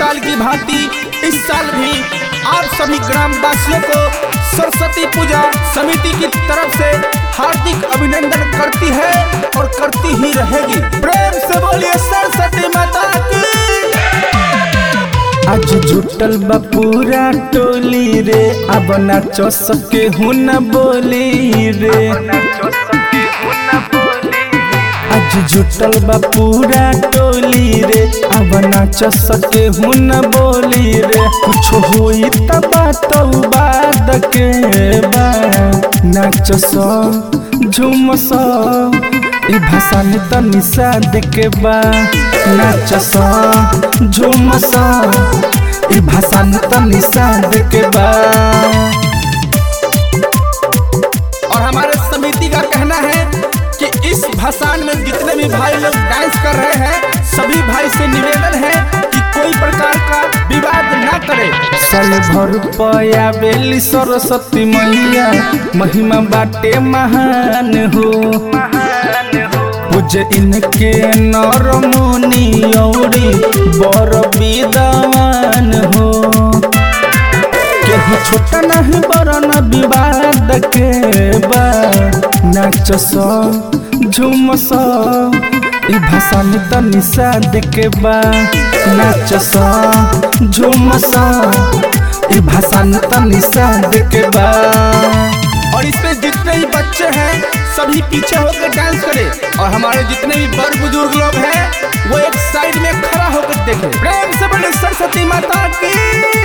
साल की भांति इस साल भी आप सभी ग्रामवासियों को सरस्वती पूजा समिति की तरफ से हार्दिक अभिनंदन करती है और करती ही रहेगी प्रेम से बोलिए सरस्वती माता की आज जुटल बा पूरा टोली रे अब नाचो सके हूँ न बोली रे आज जुटल बा पूरा टोली रे अब नाच सके हूँ न बोली रे कुछ होई त बात बाद के बा नाच सो झूम सो ई भाषा में त निषाद के बा नाच सो झूम सो ई भाषा में त निषाद के बा और हमारे समिति का कहना है कि इस भाषण में जितने भी भाई लोग डांस कर रहे हैं सभी भाई से निवेदन है कि कोई प्रकार का विवाद ना करे साल भर पया बेली सरस्वती मैया महिमा बाटे महान हो पूज इनके नर मुनि औरी बर विद्वान हो केहू छोटा नहीं बड़ा न विवाद के बा नाच सो झूम सो ई भाषा में त निषाद के बा नाच सो झूम सो ई भाषा में त निषाद के बा और इसमें जितने भी बच्चे हैं सभी पीछे होकर डांस करें और हमारे जितने भी बड़ बुजुर्ग लोग हैं वो एक साइड में खड़ा होकर देखें प्रेम से बोले सरस्वती माता की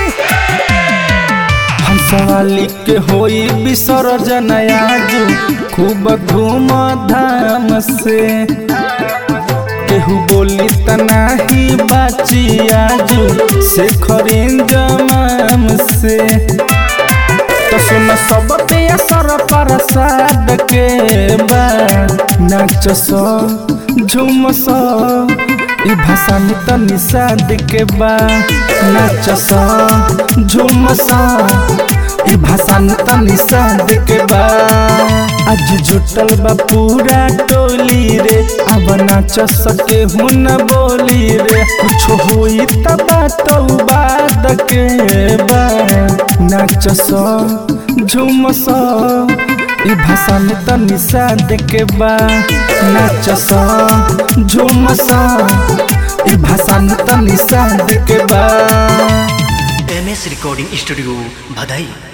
हम सवाली के होई विसर्जन आजू खूब धूम धाम से केहू बोली तनाही बाची आजू से खरीन जमाम से तो सुन सब पे असर प्रसाद के बा नाच सो झूम सो ई भाषा में त निषाद के बा नाच सो झूम सो ई भाषा में त निषाद के बा आज जुटल बा पूरा टोली रे अब नाच सके हूँ न बोली रे कुछ होई त बात बाद के बा नाच सो झूम सो ई भाषा में त निषाद के बा नाच सो झूम सो ई भाषा में त निषाद के बा एम एस रिकॉर्डिंग स्टूडियो भदई